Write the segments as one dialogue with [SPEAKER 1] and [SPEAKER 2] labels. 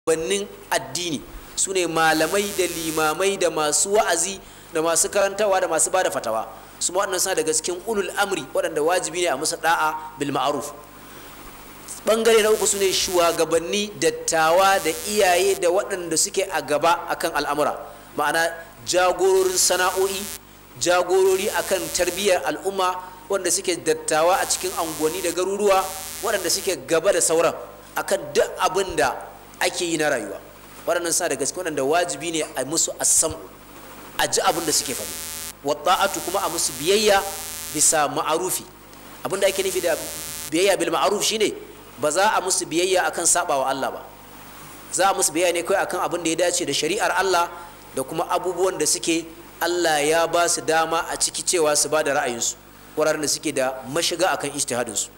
[SPEAKER 1] bannin addini su ne malamai da limamai da masu wa'azi da masu karantawa da masu bada fatawa su waɗannan suna daga cikin ulul amri waɗanda wajibi ne a musu da'a bil ma'ruf bangare na uku su ne shugabanni dattawa da iyaye da waɗanda suke a gaba akan al'amura ma'ana jagororin sana'o'i jagorori akan tarbiyyar al'umma wanda suke dattawa a cikin unguwanni da garuruwa waɗanda suke gaba da sauran akan duk abin da ake yi na rayuwa waɗannan sa daga cikin waɗanda wajibi ne a musu assam a ji abin da suke faɗi wata'atu kuma a musu biyayya bisa ma'arufi abin da ake nufi da biyayya bil ma'aruf shine ba za a musu biyayya akan sabawa Allah ba za a musu biyayya ne kawai akan abin da ya dace da shari'ar Allah da kuma abubuwan da suke Allah ya ba su dama a ciki cewa su ba da ra'ayinsu wuraren da suke da mashiga akan ijtihadinsu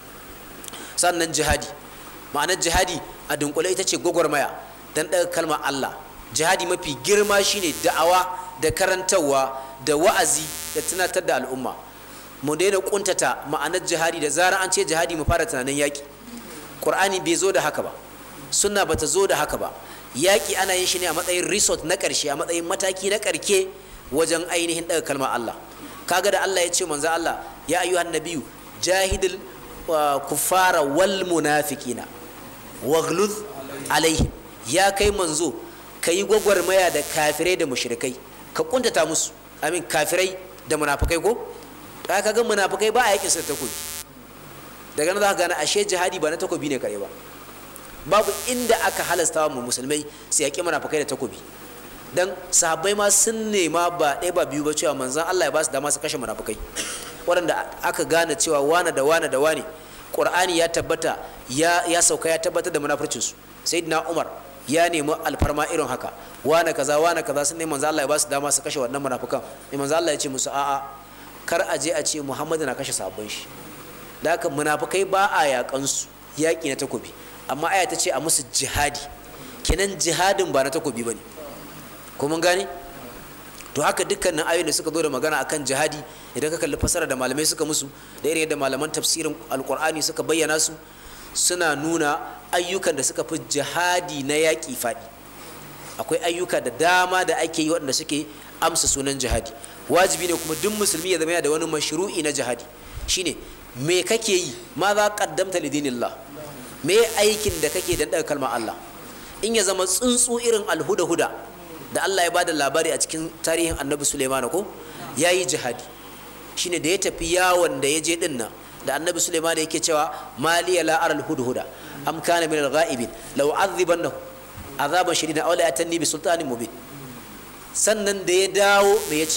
[SPEAKER 1] sannan jihadi ma'anar jihadi a dunkule ita ce gwagwarmaya don ɗaga kalmar Allah jihadi mafi girma shine da'awa da karantarwa da wa'azi da tunatar da al'umma mu daina kuntata ma'anar jihadi da zarar an ce jihadi mu fara tunanin yaƙi ƙur'ani bai zo da haka ba sunna bata zo da haka ba yaƙi ana yin shi ne a matsayin resort na ƙarshe a matsayin mataki na ƙarke wajen ainihin ɗaga kalmar Allah kaga da Allah ya ce manzo Allah ya ayyuhan nabiyyu jahidil kuffara wal munafiqina waghluz alaihim ya kai manzo kayi gwagwarmaya da kafirai da mushrikai ka kuntata musu amin kafirai da munafikai ko ta kaga munafikai ba a yakin sa takobi daga nan za ka gane ashe jihadi ba na takobi ne kare ba babu inda aka halasta wa musulmai su yaƙi munafikai da takobi dan sahabbai ma sun nema ba ɗaya ba biyu ba cewa manzan Allah ya ba su dama su kashe munafukai waɗanda aka gane cewa wane da wane da wane ƙur'ani ya tabbata ya, ya sauka ya tabbatar da munafurcinsu sayyidina umar ya nemi alfarma irin haka wane kaza wane kaza sun ne manzan Allah ya ba su dama su kashe wannan munafukan ne manzan Allah ya ce musu a'a kar a je a ce muhammadu na kashe sahabban shi da haka munafukai ba a yaƙansu yaƙi na takobi amma aya ta ce a musu jihadi kenan jihadin ba na takobi ba ne ko mun gane to haka dukkanin ayoyin da suka zo da magana akan jihadi idan ka kalli fasara da malamai suka musu da irin yadda malaman tafsirin alkur'ani suka bayyana su suna nuna ayyukan da suka fi jihadi na yaƙi faɗi akwai ayyuka da dama da ake yi waɗanda suke amsa sunan jihadi wajibi ne kuma duk musulmi ya zama yana da wani mashru'i na jihadi shine me kake yi ma za qaddamta lidinillah me aikin da kake dan daga kalmar Allah in ya zama tsuntsu irin alhuda huda da Allah ya ba da labari a cikin tarihin annabi Suleiman ko ya yi jihadi shine da ya tafi yawon da ya je din nan da annabi Suleiman yake cewa maliya la aral hudhuda am kana min al-ghaibin law azibannahu azaban shadidan aw la yatanni bi sultanin mubin sannan da ya dawo me yace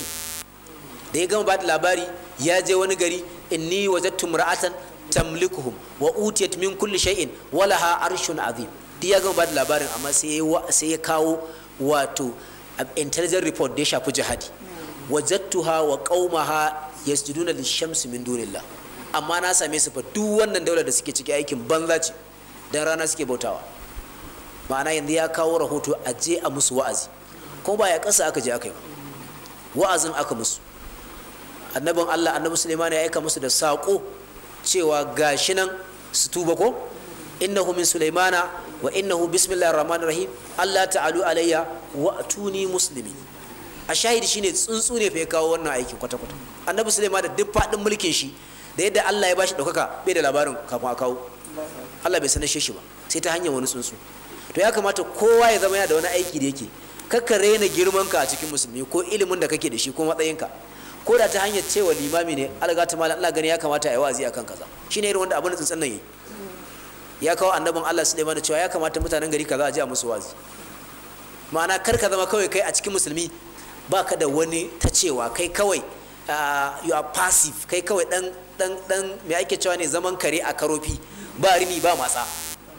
[SPEAKER 1] da ya gama ba da labari ya je wani gari inni wajadtu mar'atan tamlikuhum wa utiyat min kulli shay'in wa laha arshun azim duk ya gama ba da labarin amma sai ya kawo wato intelligent report da ya shafi jihadi wajattuha wa qaumaha yasjuduna lishamsi min dunillah amma na same su fa duk wannan daular da suke ciki aikin banza ce dan rana suke bautawa ma'ana yanzu ya kawo rahoto a je a musu wa'azi ko ba ya kasa aka je aka yi wa'azin aka musu annabin Allah annabi Sulaiman ya aika musu da sako cewa gashi nan su tuba ko innahu min sulaimana wa innahu bismillahir rahmanir rahim Allah ta'alu alayya wa atuni muslimi a shahidi shine tsuntsu ne fa ya kawo wannan aikin kwata kwata annabi sulaiman da duk fadin mulkin shi da yadda Allah ya bashi daukaka bai da labarin kafin a kawo Allah bai sanar shi ba sai ta hanyar wani tsuntsu to ya kamata kowa ya zama yana da wani aiki da yake kakka raina girman ka a cikin musulmi ko ilimin da kake da shi ko matsayinka ko da ta hanyar cewa limami ne alga ta malam Allah gani ya kamata a yi wa'azi akan kaza shine irin wanda abin da tsuntsun nan yi ya kawo annabin Allah Sulaiman cewa ya kamata mutanen gari kaza a ji a musu wazi ma'ana kar ka zama kawai kai a cikin musulmi baka da wani ta cewa kai kawai you are passive kai kawai dan dan dan me ake cewa ne zaman kare a karofi ba rini ba matsa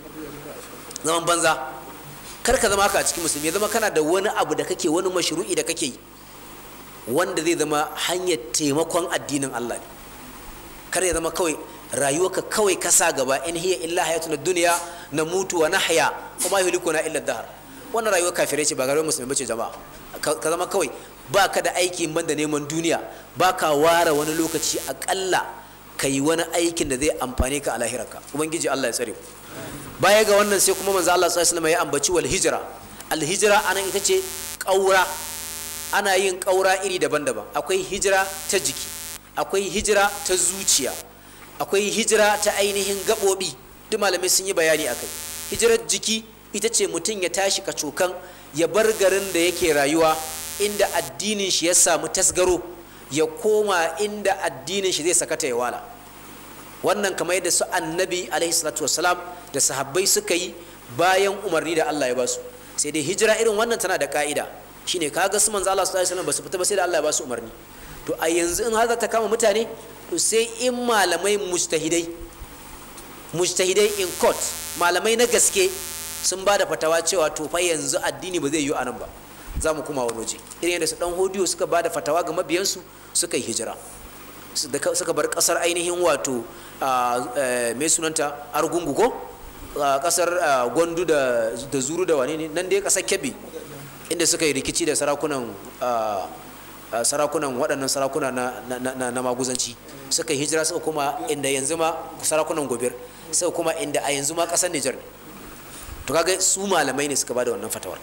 [SPEAKER 1] zaman banza kar ka zama haka a cikin musulmi ya zama kana da wani abu da kake wani mashru'i da kake yi wanda zai zama hanyar taimakon addinin Allah ne kar ya zama kawai rayuwarka kawai kasa gaba in hiya illa hayatun dunya na mutu wa nahya kuma yuhlikuna illa dahar wannan rayuwar kafirai ce ba rayuwar musulmi bace jama'a ka zama kawai ba ka da aiki banda neman duniya ba ka ware wani lokaci akalla ka yi wani aikin da zai amfane ka a lahirarka ubangiji Allah ya tsare ku baya ga wannan sai kuma manzo Allah sallallahu alaihi wasallam ya ambaci wal hijra al hijra anan ita ce ƙaura ana yin ƙaura iri daban-daban akwai hijira ta jiki akwai hijira ta zuciya akwai hijira ta ainihin gaɓoɓi duk malamai sun yi bayani akai hijirar jiki ita ce mutum ya tashi kacokan ya bar garin da yake rayuwa inda addinin shi ya samu tasgaro ya koma inda addinin shi zai sakata ya wala wannan kamar yadda su annabi alaihi salatu wasalam da sahabbai suka yi bayan umarni da Allah ya ba su sai dai hijira irin wannan tana da ka'ida shine kaga su manzo Allah sallallahu alaihi wasallam ba su fita ba sai da Allah ya ba su umarni to a yanzu in har za ta kama mutane to sai in malamai mujtahidai mujtahidai in court malamai na gaske sun ba da fatawa cewa to fa yanzu addini ba zai yi anan ba za mu kuma wani waje irin yadda su dan hodiyo suka ba da fatawa ga mabiyansu suka yi hijira suka bar kasar ainihin wato mai sunanta argungu ko kasar gwandu da zuru da wane ne nan dai kasar kebbi inda suka yi rikici da sarakunan sarakunan waɗannan sarakuna na maguzanci suka yi hijira suka kuma inda yanzu ma sarakunan gobir suka kuma inda a yanzu ma ƙasar nijar ne to kaga su malamai ne suka bada wannan fatawar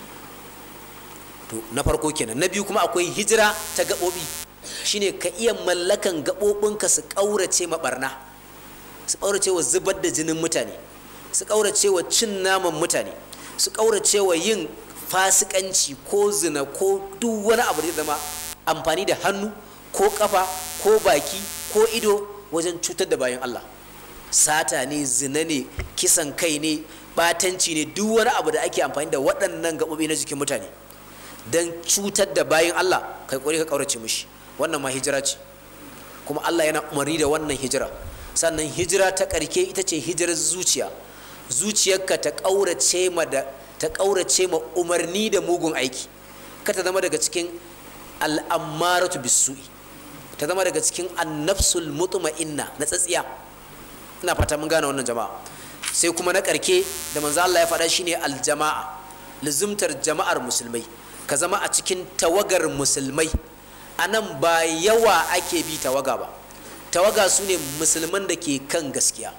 [SPEAKER 1] to na farko kenan na biyu kuma akwai hijira ta gaɓoɓi shine ka iya mallakan gaɓoɓinka su ƙaurace ma ɓarna su ƙaurace wa zubar da jinin mutane su ƙaurace wa cin naman mutane su ƙaurace wa yin fasikanci ko zina ko duk wani abu da zama amfani da hannu ko kafa ko baki ko ido wajen cutar da bayan Allah sata ne zina ne kisan kai ne batanci ne duk wani abu da ake amfani da waɗannan gaɓoɓi na jikin mutane don cutar da bayan Allah kai ƙwari ka ƙaurace mishi wannan ma hijira ce kuma Allah yana umarni da wannan hijira sannan hijira ta ƙarke ita ce hijirar zuciya zuciyarka ta ƙaurace ma da ta ƙaurace ma umarni da mugun aiki ka ta zama daga cikin al'ammaratu bisu'i ta zama daga cikin annafsul mutma'inna na tsatsiya ina fata mun gane wannan jama'a sai kuma na ƙarke da manzo Allah ya faɗa shine aljama'a luzumtar jama'ar musulmai ka zama a cikin tawagar musulmai a nan ba yawa ake bi tawaga ba tawaga su ne musulman da ke kan gaskiya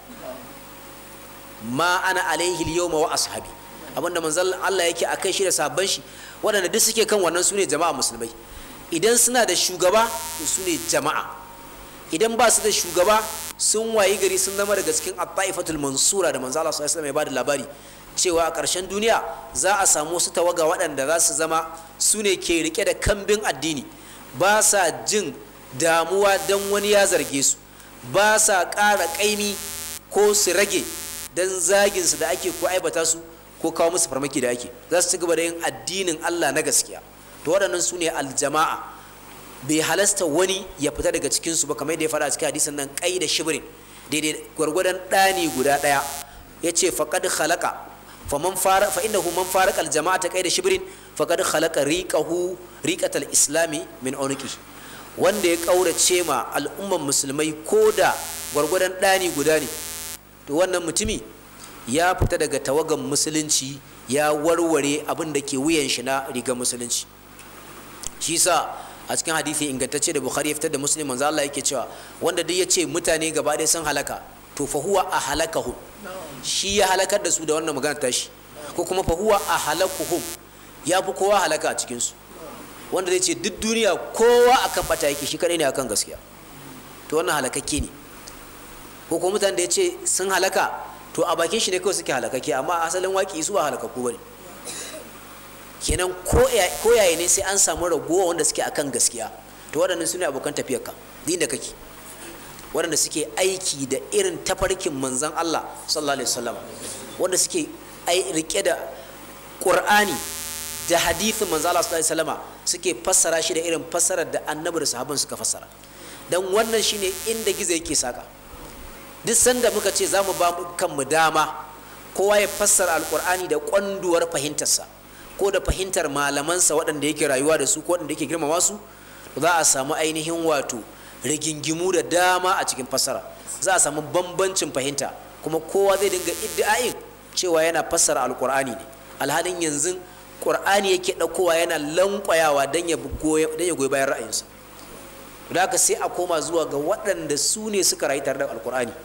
[SPEAKER 1] ma ana alaihi yawma wa ashabi abinda manzon Allah yake a kai shi da sabon shi waɗanda duk suke kan wannan su ne jama'a musulmai idan suna da shugaba to su ne jama'a idan ba su da shugaba sun wayi gari sun zama daga cikin at-taifatul mansura da manzo Allah sallallahu alaihi wasallam ya bada labari cewa a ƙarshen duniya za a samu wasu tawaga waɗanda za su zama su ne ke rike da kambin addini ba sa jin damuwa don wani ya zarge su ba sa ƙara ƙaimi ko su rage don zaginsu da ake ko aibata su ko kawo musu farmaki da ake za su ci gaba da yin addinin Allah na gaskiya to waɗannan su ne aljama'a bai halasta wani ya fita daga cikinsu ba kamar yadda ya faɗa a cikin hadisin nan kai da shibirin daidai gwargwadon ɗani guda ɗaya ya ce faƙad halaka faman fara fa innahu man faraka aljama'ata kai da shibirin faqad khalaqa riqahu riqatal islami min unqi wanda ya kaurace ma al'umman musulmai ko da gwargwadon ɗani guda ne to wannan mutumi ya fita daga tawagan musulunci ya warware abin da ke wuyan shi na rigar musulunci shi sa a cikin hadisi ingantacce da bukhari ya fitar da muslim manzo Allah yake cewa wanda duk ya ce mutane gaba ɗaya sun halaka to fa huwa a halakahum shi ya halakar da su da wannan magana tashi ko kuma fa huwa a halakuhum ya fi kowa halaka a cikinsu wanda zai ce duk duniya kowa akan bata yake shi kadai ne akan gaskiya to wannan halakakke ne ko kuma mutane da ya ce sun halaka to a bakin shi ne kawai suke halakakke amma asalin waki su ba halakakku bane kenan ko yaya ne sai an samu ragowa wanda suke akan gaskiya to waɗannan su ne abokan tafiyarka din da kake waɗanda suke aiki da irin tafarkin manzan Allah sallallahu alaihi wasallam wanda suke rike da Qur'ani da hadithin manzan Allah sallallahu alaihi wasallam suke fassara shi da irin fassarar da annabi da sahabban suka fassara dan wannan shine inda gizo yake saka duk sanda muka ce za mu ba kanmu dama kowa ya fassara alkur'ani da kwanduwar fahimtarsa ko da fahimtar malamansa waɗanda yake rayuwa da su ko waɗanda yake girmama su za a samu ainihin wato rigingimu da dama a cikin fassara za a samu bambancin fahimta kuma kowa zai dinga iddi'ain cewa yana fassara alkur'ani ne alhalin yanzu qur'ani yake ɗaukowa yana lankwayawa don ya goyi bayan ra'ayinsa da haka sai a koma zuwa ga waɗanda su ne suka rayu tare da alkur'ani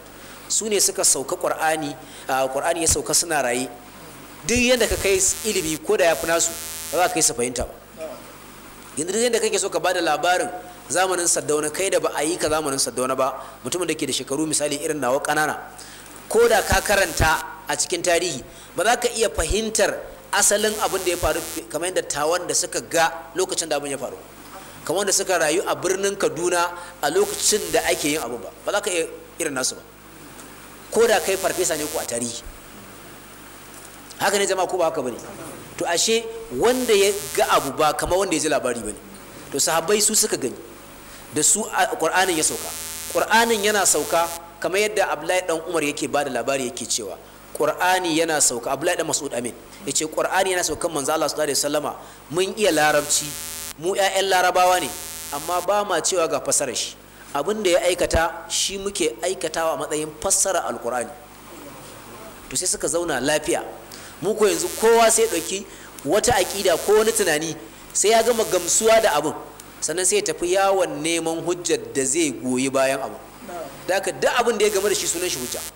[SPEAKER 1] su ne suka sauka qur'ani qur'ani ya sauka suna raye duk yadda ka kai ilimi ko da ya fi nasu ba za ka yi su fahimta ba yanzu duk yadda kake so ka bada labarin zamanin saddauna kai da ba a yi ka zamanin saddauna ba mutumin da ke da shekaru misali irin nawa ƙanana ko da ka karanta a cikin tarihi ba za ka iya fahimtar asalin abin da ya faru kamar yadda tawan da suka ga lokacin da abin ya faru kamar da suka rayu a birnin kaduna a lokacin da ake yin abu ba ba za ka iya irin nasu ba ko da kai farfesa ne ko a tarihi haka ne jama'a ko ba haka bane to ashe wanda ya ga abu ba kamar wanda ya ji labari bane to sahabbai su suka gani da su qur'anin ya sauka qur'anin yana sauka kamar yadda abdullahi dan umar yake ba da labari yake cewa qur'ani yana sauka abdullahi dan mas'ud amin yace qur'ani yana saukan manzo Allah sallallahu alaihi wasallama mun iya larabci mu ƴaƴan larabawa ne amma ba ma cewa ga fasarar shi abin da ya aikata shi muke aikatawa a matsayin fassara alqur'ani to sai suka zauna lafiya mu ko yanzu kowa sai ɗauki wata aƙida ko wani tunani sai ya gama gamsuwa da abin sannan sai ya tafi yawon neman hujjar da zai goyi bayan abu da haka duk abin da ya game da shi sunan shi hujja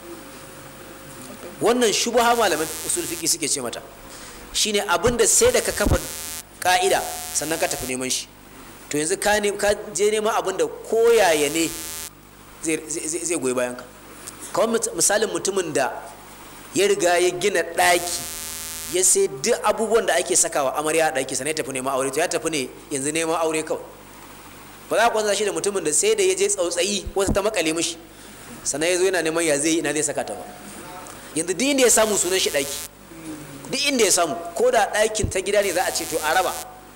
[SPEAKER 1] wannan shubha malaman usul fiqi suke ce mata shine abin da sai da ka kafa ka'ida sannan ka tafi neman shi to yanzu ka ne ka je neman abin da koyaya ne zai goyi bayan ka kamar misalin mutumin da ya riga ya gina ɗaki ya sai duk abubuwan da ake sakawa amarya a ɗaki sannan ya tafi neman aure to ya tafi ne yanzu neman aure kawai ba za ku kwanza shi da mutumin da sai da ya je tsautsayi wata ta makale mishi sannan ya zo yana neman ya zai ina zai saka ta ba yanzu duk inda ya samu sunan shi ɗaki duk inda ya samu ko da ɗakin ta gida ne za a ce to a raba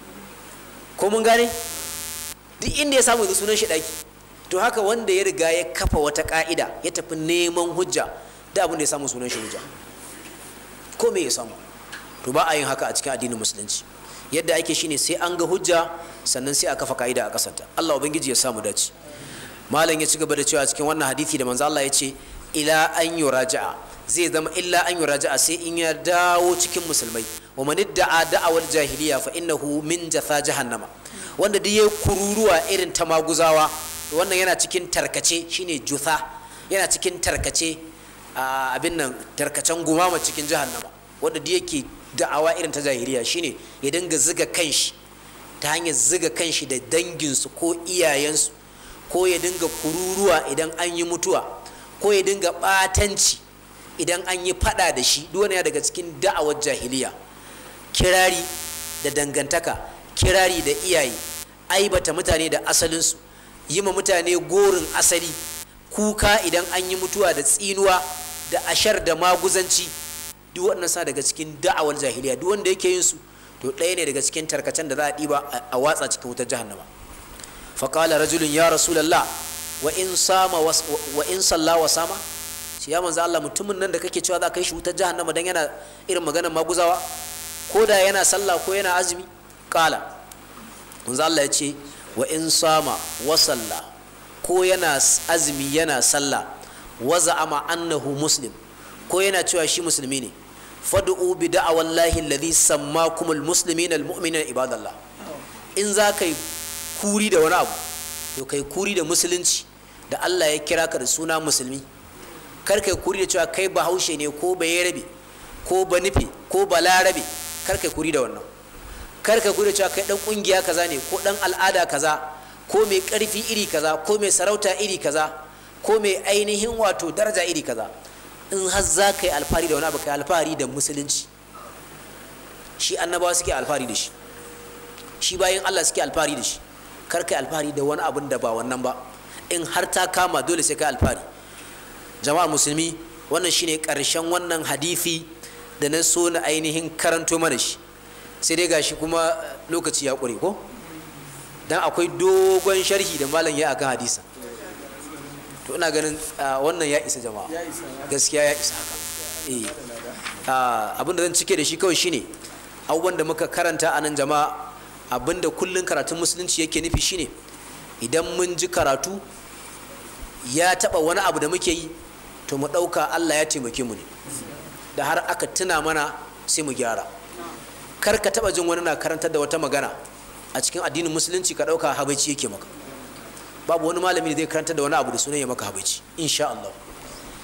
[SPEAKER 1] ko mun gane duk inda ya samu yanzu sunan shi ɗaki to haka wanda ya riga ya kafa wata ka'ida ya tafi neman hujja da abin da ya samu sunan shi hujja ko me ya samu to ba a yin haka a cikin addinin musulunci yadda ake shine sai an ga hujja sannan sai a kafa ka'ida a kasanta Allah ubangiji ya samu dace malam ya ci gaba da cewa cikin wannan hadisi da manzo Allah ya ce ila an yuraja'a zai zama illa an yuraja'a sai in ya dawo cikin musulmai wa man da'a da'awal jahiliya fa innahu min jatha jahannama wanda duk yayi kururuwa irin ta maguzawa to wannan yana cikin tarkace shine jutha yana cikin tarkace abin nan tarkacen gumama cikin jahannama wanda duk yake da'awa irin ta jahiliya shine ya dinga ziga kanshi ta hanyar ziga kanshi da danginsu ko iyayensu ko ya dinga kururuwa idan an yi mutuwa ko ya dinga batanci idan an yi fada da shi duk wani daga cikin da'awar jahiliya kirari da dangantaka kirari da iyaye aibata mutane da asalinsu yi ma mutane gorin asali kuka idan an yi mutuwa da tsinuwa da ashar da maguzanci duk waɗannan sa daga cikin da'awar jahiliya duk wanda yake yin su to ɗaya ne daga cikin tarkacen da za a ɗiba a watsa cikin wutar jahannama faƙala rajulun ya rasulallah wa in sama wa in salla wa sama shi ya manzo Allah mutumin nan da kake cewa za ka yi shi wutar jahannama dan yana irin maganar maguzawa ko da yana sallah ko yana azumi ƙala manzo Allah ya ce wa in sama wa salla ko yana azumi yana sallah wa za'ama annahu muslim ko yana cewa shi musulmi ne fad'u bi da'awallahi alladhi sammakumul muslimina almu'minina ibadallah in za kai kuri da wani abu to kai kuri da musulunci da Allah ya kira ka da suna musulmi kar kai kuri da cewa kai bahaushe ne ko bayarabe ko banife ko balarabe kar kai kuri da wannan kar kai kuri da cewa kai dan kungiya kaza ne ko dan al'ada kaza ko mai karfi iri kaza ko mai sarauta iri kaza ko mai ainihin wato daraja iri kaza in har za ka yi alfahari da wani abu ka yi alfahari da musulunci shi annabawa suke alfahari da shi shi bayan allah suke alfahari da shi kar ka yi alfahari da wani abun da ba wannan ba in har ta kama dole sai ka yi alfahari jama'a musulmi wannan shine karshen wannan hadithi da na so na ainihin karanto mana shi sai dai gashi kuma lokaci ya ƙure ko dan akwai dogon sharhi da malam ya akan hadisa to ina ganin wannan ya isa jama'a gaskiya ya isa haka abin da zan cike da shi kawai shine abubuwan da muka karanta a nan jama'a abin da kullun karatun musulunci yake nufi shine idan mun ji karatu ya taba wani abu da muke yi to mu ɗauka allah ya taimake mu ne da har aka tuna mana sai mu gyara kar ka taba jin wani na karantar da wata magana a cikin addinin musulunci ka ɗauka habaici yake maka babu wani malami da zai karanta da wani abu da sunan ya maka habaici insha Allah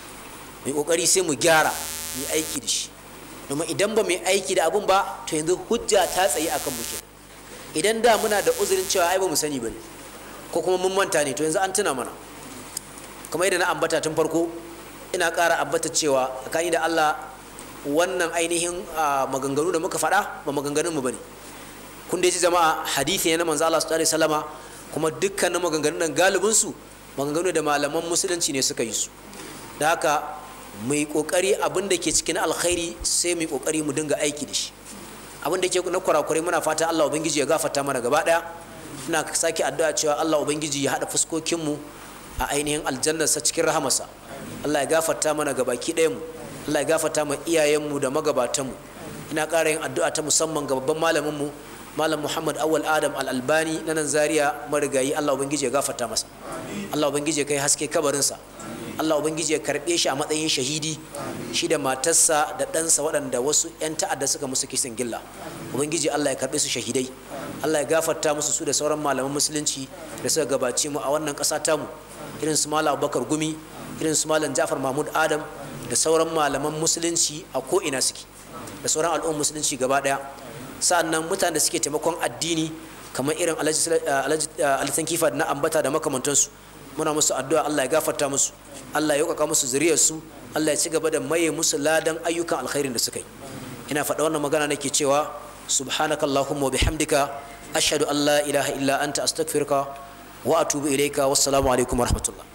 [SPEAKER 1] mai kokari sai mu gyara mu aiki da shi domin idan ba mu aiki da abun ba to yanzu hujja ta tsaye akan mu kenan idan da muna da uzurin cewa ai ba mu sani bane ko kuma mun manta ne to yanzu an tuna mana kamar yadda na ambata tun farko ina ƙara ambata cewa tsakani da Allah wannan ainihin maganganu da muka faɗa ba maganganun mu bane kun da ji jama'a hadisi ne na manzo Allah sallallahu alaihi wasallama kuma dukkanin maganganun nan galibin su maganganu da malaman musulunci ne suka yi su da haka mu yi kokari abin da ke cikin alkhairi sai mu yi kokari mu dinga aiki da shi abin da ke na kurakurai muna fata Allah ubangiji ya gafarta mana gaba daya ina sake addu'a cewa Allah ubangiji ya hada fuskokin mu a ainihin aljannarsa cikin rahamarsa Allah ya gafarta mana gabaki ɗayan mu Allah ya gafarta ma iyayen mu da magabatan mu ina ƙara yin addu'a ta musamman ga babban malamin mu malam Muhammad Awwal Adam Al-Albani na nan Zaria marigayi Allah ubangiji ya gafarta masa Allah ubangiji ya kai haske kabarinsa Allah ubangiji ya karɓe shi a matsayin shahidi shi da matarsa da ɗansa waɗanda wasu 'yan ta'adda suka musu kisan gilla ubangiji Allah ya karɓe su shahidai Allah ya gafarta musu su da sauran malaman musulunci da suka gabace mu a wannan ƙasa tamu irin su malam Abubakar Gumi irin su malam Ja'far Mahmud Adam da sauran malaman musulunci a ko ina suke da sauran al'ummar musulunci gaba ɗaya sa'annan mutanen da suke taimakon addini kamar irin alhaji kifa na ambata da makamantansu muna musu addu'a Allah ya gafarta musu Allah ya yauƙaƙa musu zuriyarsu Allah ya ci gaba da maye musu ladan ayyukan alkhairin da suka yi ina faɗa wannan magana nake cewa subhanakallahumma wa bihamdika ashhadu an la ilaha illa anta astaghfiruka wa atubu ilayka wassalamu alaikum wa rahmatullah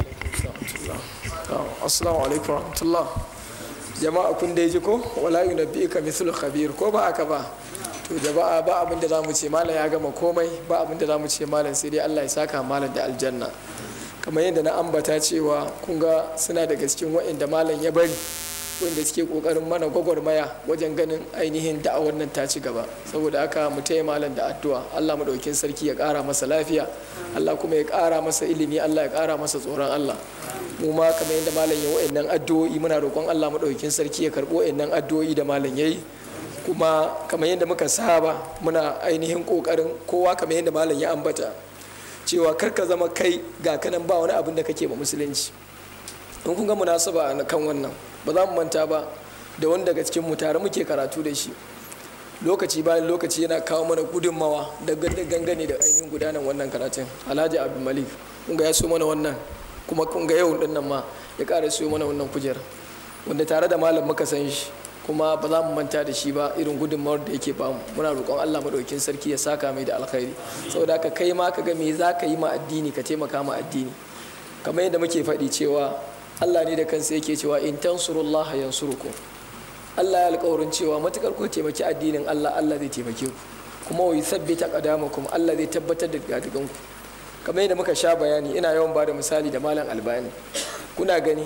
[SPEAKER 2] assalamu alaikum wa rahmatullah jama'a kun dai ji ko wala yunabbika mithlu khabir ko ba haka ba to jama'a ba abin da zamu ce malam ya gama komai ba abin da zamu ce malam sai dai Allah ya saka malam da aljanna kamar yadda na ambata cewa kun ga suna daga cikin waɗanda malam ya bari wanda suke kokarin mana gwagwarmaya wajen ganin ainihin da'awar nan ta ci gaba saboda haka mu taya malam da addu'a Allah madaukin sarki ya ƙara masa lafiya Allah kuma ya ƙara masa ilimi Allah ya ƙara masa tsoron Allah mu ma kamar yadda malam ya wa'annan addu'o'i muna roƙon Allah madaukin sarki ya karɓo wa'annan addu'o'i da malam yayi kuma kamar yadda muka saba muna ainihin kokarin kowa kamar yadda malam ya ambata cewa kar ka zama kai ga kanan ba wani abin da kake ba musulunci in kun ga munasaba kan wannan ba za mu manta ba da wani daga cikin mu tare muke karatu da shi lokaci bayan lokaci yana kawo mana gudunmawa da gangane da ainihin gudanar wannan karatun alhaji abu malik kun ga ya so mana wannan kuma kun ga yau dinnan ma ya ƙara so mana wannan kujerar wanda tare da malam muka san shi kuma ba za mu manta da shi ba irin gudunmawar da yake bamu muna roƙon Allah madaukin sarki ya saka mai da alkhairi saboda ka kai ma ka ga me za ka yi ma addini ka taimaka ma addini kamar yadda muke faɗi cewa Allah ne da kansa yake cewa in tansurullah yansurukum Allah ya alƙawarin cewa matukar ku taimaki addinin Allah Allah zai taimake ku kuma wa yuthabbita qadamakum Allah zai tabbatar da gadigan ku kamar yadda muka sha bayani ina yawan bada misali da malam albani kuna gani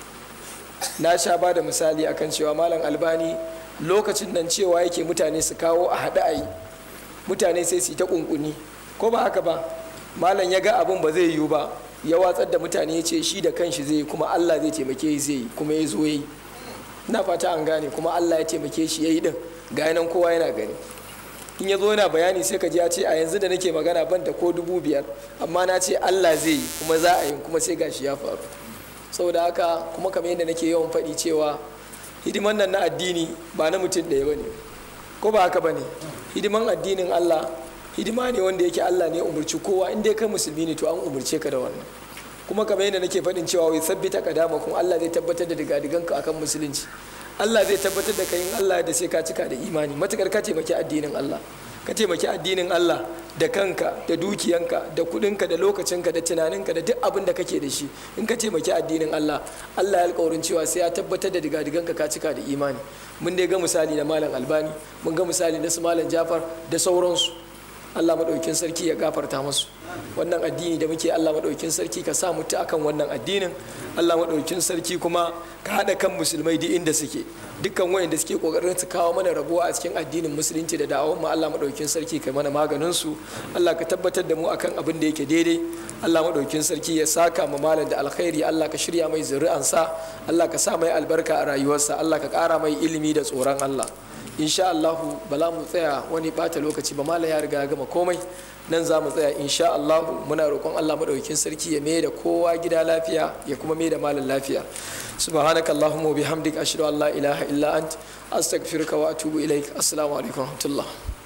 [SPEAKER 2] na sha ba da misali akan cewa malam albani lokacin nan cewa yake mutane su kawo a haɗa a yi mutane sai su yi ta ƙunƙuni ko ba haka ba malam ya ga abin ba zai yiwu ba ya watsar da mutane ya ce shi da kanshi zai yi kuma allah zai taimake zai yi kuma ya zo ya yi na fata an gane kuma allah ya taimake shi ya yi din ga nan kowa yana gani in ya zo yana bayani sai ka ji ya ce a yanzu da nake magana ban da ko dubu biyar amma na ce allah zai yi kuma za a yi kuma sai gashi ya faru saboda haka kuma kamar yadda nake yawan faɗi cewa hidiman nan na addini ba na mutum ɗaya ba ne ko ba haka ba ne hidiman addinin allah hidima ne wanda yake allah ne umarci kowa in dai kai musulmi ne to an umarce ka da wannan kuma kamar yadda nake faɗin cewa wai sabbita kadama kuma allah zai tabbatar da digadiganka akan musulunci allah zai tabbatar da kai in allah da sai ka cika da imani matukar ka taimaki addinin allah ka taimaki addinin Allah da kanka da dukiyanka da kudinka da lokacinka da tunaninka da duk abin da kake da shi in ka taimaki addinin Allah Allah ya alƙawarin cewa sai ya tabbatar da digadiganka ka cika da imani mun dai ga misali na malam albani mun ga misali na su malam jafar da sauransu Allah maɗaukin sarki ya gafarta masu wannan addini da muke Allah maɗaukin sarki ka sa mutu akan wannan addinin Allah maɗaukin sarki kuma ka haɗa kan musulmai duk inda suke dukkan wayanda suke kokarin su kawo mana rabuwa a cikin addinin musulunci da da'awar mu Allah maɗaukin sarki kai mana maganin su Allah ka tabbatar da mu akan abin da yake daidai Allah maɗaukin sarki ya saka ma malam da alkhairi Allah ka shirya mai zuri'ansa Allah ka sa mai albarka a rayuwarsa Allah ka ƙara mai ilimi da tsoron Allah insha Allahu ba za mu tsaya wani bata lokaci ba malam ya riga ya gama komai nan za mu tsaya insha Allahu muna roƙon Allah madaukakin sarki ya mai da kowa gida lafiya ya kuma mai da malam lafiya subhanaka allahumma wa bihamdika ashhadu an la ilaha illa ant astaghfiruka wa atubu ilaik assalamu alaikum wa rahmatullah